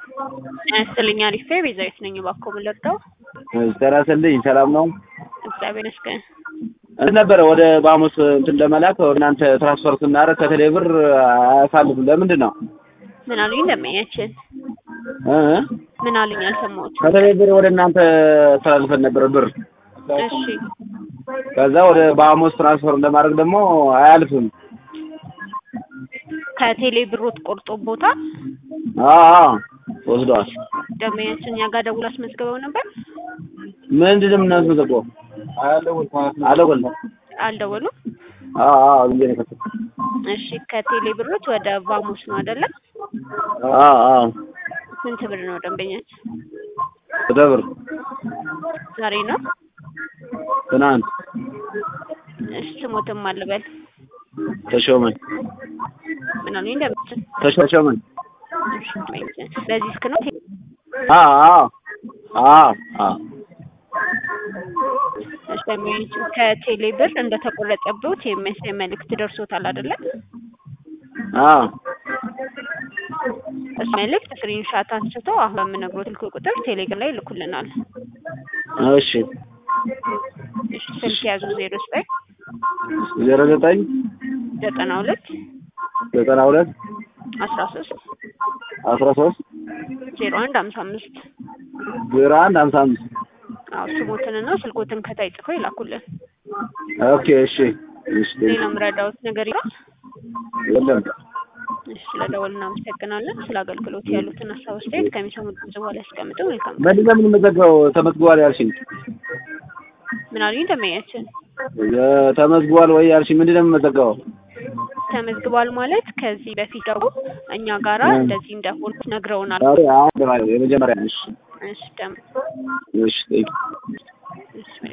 ያስልኛ ሪፌ ቤዛዊት ነኝ። እባክዎ ምን ልርዳው? ተራስልኝ ሰላም ነው። እግዚአብሔር ይመስገን። እንትን ነበረ ወደ ባሙስ እንትን ለመላክ ወደ እናንተ ትራንስፈር ስናደርግ ከቴሌ ብር አያሳልፍም። ለምንድን ነው? ምን አሉኝ? እንደማያችን እ ምን አሉኝ? አልሰማሁት። ከቴሌ ብር ወደ እናንተ አስተላልፈን ነበረ ብር። እሺ ከዛ ወደ ባሙስ ትራንስፈር እንደማድረግ ደግሞ አያልፍም። ከቴሌ ብሮት ቆርጦ ቦታ አዎ አዎ ወስደዋል። ደንበኛችን እኛ ጋር ደውል አስመዝግበው ነበር። ምንድን ነው የምናስመዘግበው? አልደወልንም። አልደወሉም። አዎ አዎ ብዬ ነው የከፈትኩት። እሺ ከቴሌ ብሮት ወደ ቫሙስ ነው አይደለ? አዎ አዎ ስንት ብር ነው ደንበኛችን? ወደ ብር ዛሬ ነው። ትናንት እሺ ስሞትም አልበል ተሾመን ምን አሉኝ? እንደምችን ተሾመን በዚህ ስክ ነው አዎ አዎ አዎ አዎ እሺ ደንበኛችን ከቴሌ ብር እንደተቆረጠበት የሚያሳይ መልእክት ደርሶታል አይደለ? አዎ እሱ መልእክት ስክሪንሻት አንስቶ አሁን በምነግሮት ስልክ ቁጥር ቴሌግራም ላይ ልኩልናል። እሺ እሺ ስልክ ያዙ ዜሮ ዘጠኝ ዜሮ ዘጠኝ ዘጠና ሁለት ዘጠና ሁለት አስራ ሶስት አስራ ሶስት ዜሮ አንድ ሀምሳ አምስት ዜሮ አንድ ሀምሳ አምስት አዎ ስሞትንና ስልኮትን ከታይ ጽፈው ይላኩልን። ኦኬ እሺ እሺ ሌላ ምረዳውት ነገር ይላል። የለም እሺ ስለደወል እናመሰግናለን። ስለ አገልግሎት ያሉትን ሀሳብ አስተያየት ከሚሰሙት ድምጽ በኋላ ያስቀምጡ። መልካም ምንድን ነው የምንመዘግበው? ተመዝግቧል ያልሽኝ ምን አሉኝ? ደንበኛችን ተመዝግቧል ወይ ያልሽኝ ምንድን ነው የምንመዘግበው? ተመዝግቧል ማለት ከዚህ በፊት ደግሞ እኛ ጋራ እንደዚህ እንደሆነ ነግረውናል። አዎ የመጀመሪያ እሺ እሺ ደም እሺ